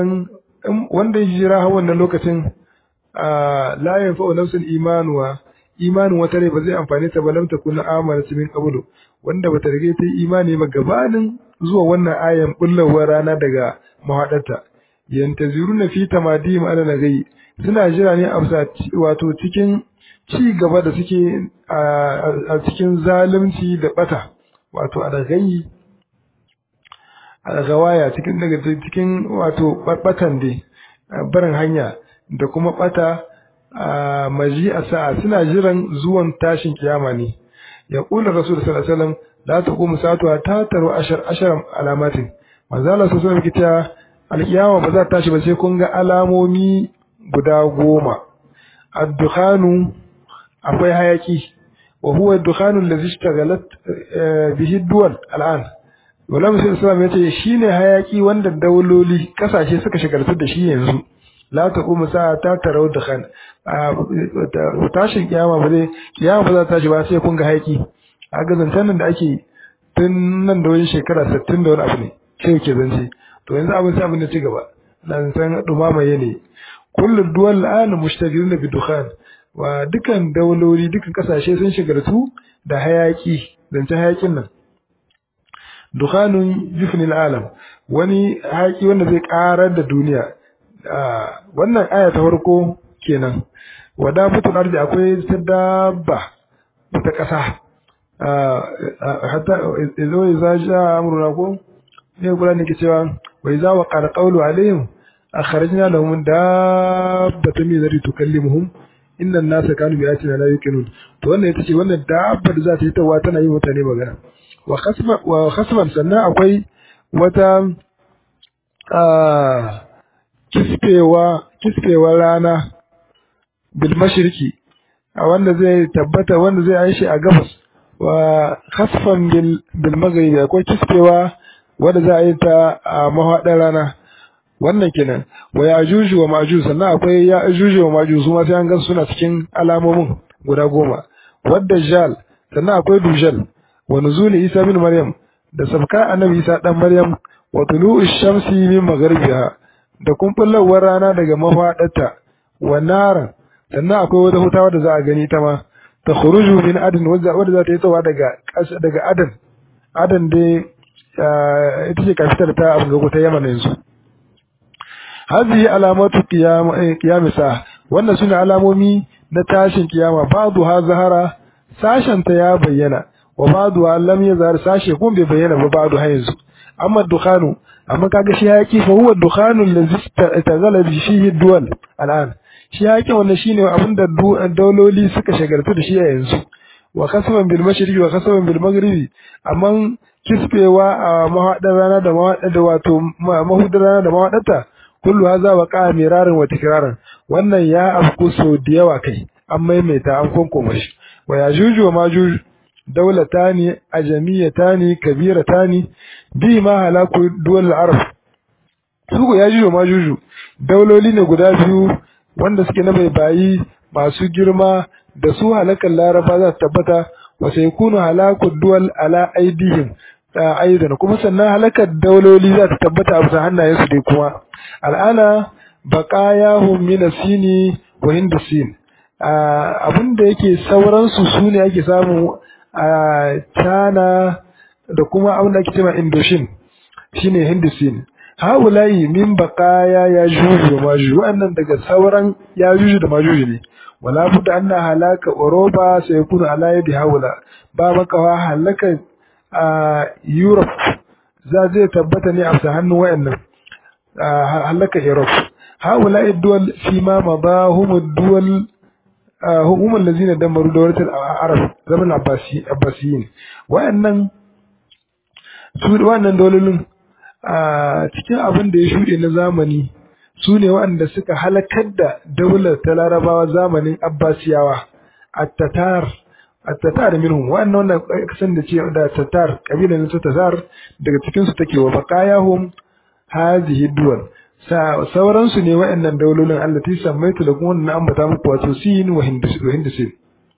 wanda ya jira wannan lokacin la yanfa'u nafsul imanuwa imanin wata rai ba zai amfane ta ba lam takun amalat min qablu wanda bata rige ta imani ba gabanin zuwa wannan ayan bullawar rana daga mahadarta yantaziruna fi tamadim ala nagai suna jira ne a wato cikin ci gaba da suke a cikin zalunci da bata wato a dagayi a gawaya cikin daga cikin wato batan dai barin hanya da kuma bata a maji a sa'a suna jiran zuwan tashin kiyama ne ya kula rasul sallallahu alaihi wasallam la taqumu sa'atu ta taru ashar ashar alamatin manzo Allah sallallahu alaihi wasallam alkiyama ba za ta tashi ba sai kun ga alamomi guda goma ad-dukhanu akwai hayaki wa huwa ad-dukhanu allazi ishtaghalat bihi duwal al'an wala musul islam yace shine hayaki wanda dauloli kasashe suka shigartu da shi yanzu la taqumu sa'a ta tarau dukhan tashin kiyama ba zai kiyama ba za ta tashi ba sai kun ga hayaki a ga zancen nan da ake tun nan da wani shekara 60 da wani abu ne sai ke zance to yanzu abin sai abin da ci gaba dan san dumama yane kullu duwal an mushtagiluna bi dukhan wa dukan dauloli dukan kasashe sun shigartu da hayaki zancen hayakin nan dukhanun yufni alam wani hayaki wanda zai karar da duniya wannan aya ta farko kenan wada fitul ardi akwai ta dabba ta kasa hatta izo iza ja amruna ko ne kula ne ke cewa wa iza wa qala qawlu alaihim akhrajna lahum dabbatan min zari tukallimuhum inna an-nasa kanu bi ayatina la yuqinun to wannan ita ce wannan dabbar za ta yi tawa tana yi mutane magana wa khasfa wa khasfan sannan akwai wata kiskewa kiskewa rana bil mashriqi a wanda zai tabbata wanda zai aishi a gabas wa khasfan bil bil maghribi akwai kiskewa wanda za a yi ta a mahadar rana wannan kenan wa yajuju wa majuj sannan akwai yajuju wa majuj su ma sai an ga suna cikin alamomin guda goma wadda jal sannan akwai dujal wa nuzuli isa bin maryam da sabka annabi isa dan maryam wa tulu'u shamsi min magharibiha da kumbullawar rana daga mafadarta wa naran sannan akwai wata hutawa da za a gani ta ma ta khuruju min adn wadda za ta yi tsawa daga daga adan adan dai ita ce kafitar ta abu ta yaman yanzu hadhihi alamatu qiyam sa wannan sune alamomi na tashin kiyama ba'du ha zahara sashen ta ya bayyana wa ba'du lam yazhar sashe kuma bai bayyana ba ba'du ha yanzu amma dukhanu amma kaga shi yaki fa huwa dukhanu allazi tagala bi fihi duwal al'an shi yaki wannan shine abinda dauloli suka shagaltu da shi a yanzu wa kasaban bil mashriqi wa kasaban bil maghribi amma kispewa a mahadar rana da mahadar da wato mahudar rana da mahadarta kullu haza wa qa miraran wa tikraran wannan ya afku so da yawa kai an maimaita an konkoma shi wa yajuju wa majuj daulatani ajamiyatani kabiratani bi ma halaku duwal arab su ya juju ma juju dauloli ne guda biyu wanda suke na bayi masu girma da su halakan laraba za su tabbata wa sai kunu halaku duwal ala aidihim ta aidan kuma sannan halakar dauloli za ta tabbata a bisa hannayensu dai kuma al'ana baqayahum min asini wa hindusin abin da yake sauransu su ne ake samu a China da kuma abin da ake cewa Indoshin shine Hindusin haulayi min baqaya ya juju da majuju wannan daga sauran ya juju da majuju ne wala budda anna halaka Europa sai yakunu ala yadi haula ba makawa halaka a Europe za zai tabbata ne a hannun wayannan halaka Europe haulayi duwal fi ma madahum duwal هم الذين دمروا دولة العرب زمن العباسي العباسيين وأنن su wannan dololin a cikin abin da ya shuɗe na zamani su ne waɗanda suka halakar da daular ta larabawa zamanin abbasiyawa at-tatar at-tatar minhum wannan wannan kasan da ce da tatar kabilan ta tatar daga cikin su take wa baqayahum hazihi duwal sauransu ne waɗannan daulolin allati sammaitu da kuma wannan ambata muku wato sin wa hindusin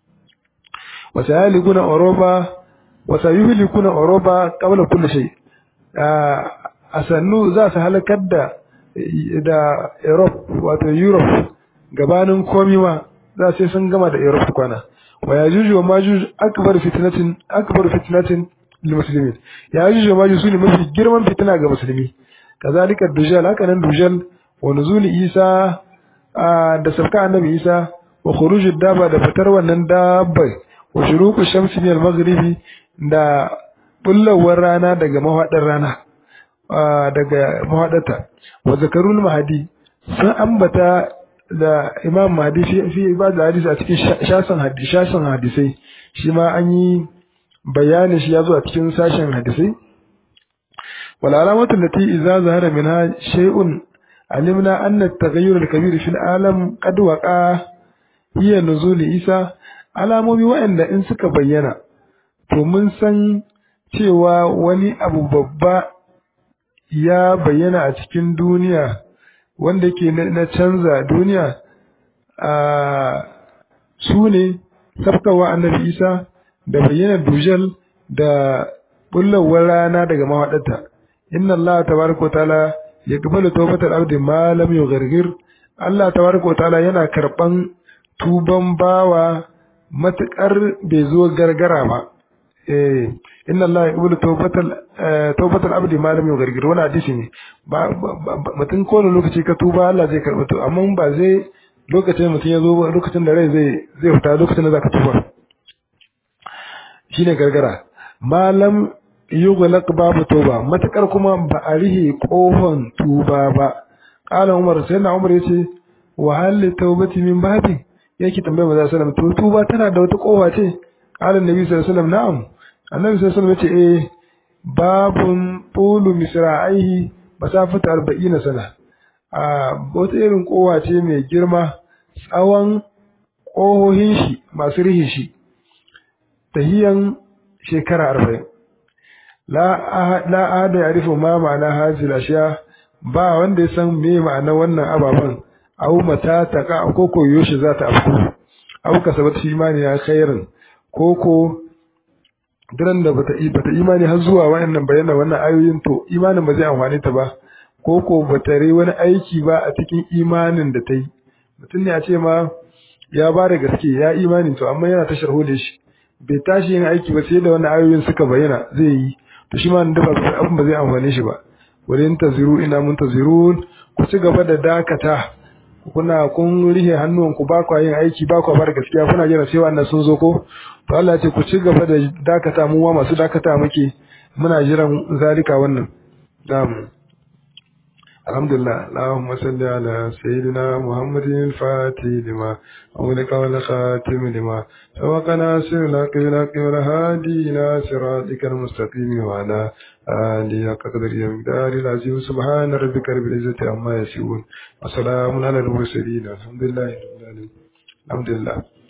wa sayalikuna oroba wa sayuhlikuna oroba qabla kulli shay a sannu za su halakar da da Europe wato Europe gabanin komi ma za sai sun gama da Europe kwana wa yajuj wa majuj akbar fitnatin akbar fitnatin lil muslimin yajuj wa majuj sune mafi girman fitina ga musulmi kazalika dujal haka nan dujal wa nuzul Isa da sabka annabi Isa wa khuruj daba da fitar wannan dabbai wa shuruqu shamsi min al-maghribi da bullawar rana daga mahadar rana daga mahadata wa zakarul mahdi sun ambata da imam mahdi fi fi ibada hadisi a cikin shasan hadisi shasan hadisai shi ma an yi bayani shi ya zo a cikin sashen hadisai wal alamatu allati idza zahara minha shay'un alimna anna at-taghayyur al-kabir fi al-alam qad waqa hiya nuzul isa alamomi waɗanda in suka bayyana to mun san cewa wani abu babba ya bayyana a cikin duniya wanda ke na canza duniya a su ne sabkawa annabi isa da bayyana dujal da bullawar rana daga mahaɗata inna allah tabaraka ta'ala ya gabalu tawbatar abdi ma lam yughargir allah tabaraka ta'ala yana karban tuban bawa matukar bai zo gargara ba eh inna Allah yaqbalu tawbatal tawbatal abdi ma lam yughargir wani hadisi ne ba mutum ko lokaci ka tuba Allah zai karɓa to amma ba zai lokacin mutum ya zo lokacin da rai zai zai fita lokacin da zaka tuba shine gargara malam yughlaq babu tuba matakar kuma ba a rihe kofan tuba ba qala umar sai na umar yace wa hal tawbati min babi yake tambayar manzo sallallahu alaihi wasallam to tuba tana da wata kofa ce qala annabi sallallahu alaihi wasallam na'am annabi sallallahu alaihi wasallam yace eh babun tulu misra'ihi masafata 40 sana a wata irin kowa ce mai girma tsawon ƙohohin shi masu rihin shi tahiyan shekara arba'in la ahada ya rufe ma ma'ana hajjil ashiya ba wanda ya san me ma'ana wannan ababen au mata ta ka ko ko yoshi za ta afku au kasabat fi imani ya khairin ko ko diran da bata bata imani har zuwa wayannan bayanan wannan ayoyin to imanin ba zai amfane ta ba ko ko bata rai wani aiki ba a cikin imanin da ta yi mutum ne a ce ma ya ba da gaske ya imani to amma yana ta sharho da shi bai tashi yin aiki ba sai da wannan ayoyin suka bayyana zai yi to shi ma da ba abin ba zai amfane shi ba wurin taziru ina mun tazirun ku ci gaba da dakata kuna kun rihe hannuwanku ba kwa yin aiki ba kwa bar gaskiya kuna jira sai wannan sun zo ko to Allah ce ku ci gaba da dakata mu ma masu dakata muke muna jiran zalika wannan na'am alhamdulillah allahumma salli ala sayyidina muhammadin fati lima أولك والخاتم لما سبقنا سرنا قبل قبل هادينا صراطك المستقيم وعلى آله قدر يمدار العزيز سبحان ربك رب العزة عما يصفون وسلام على المرسلين الحمد لله رب العالمين الحمد لله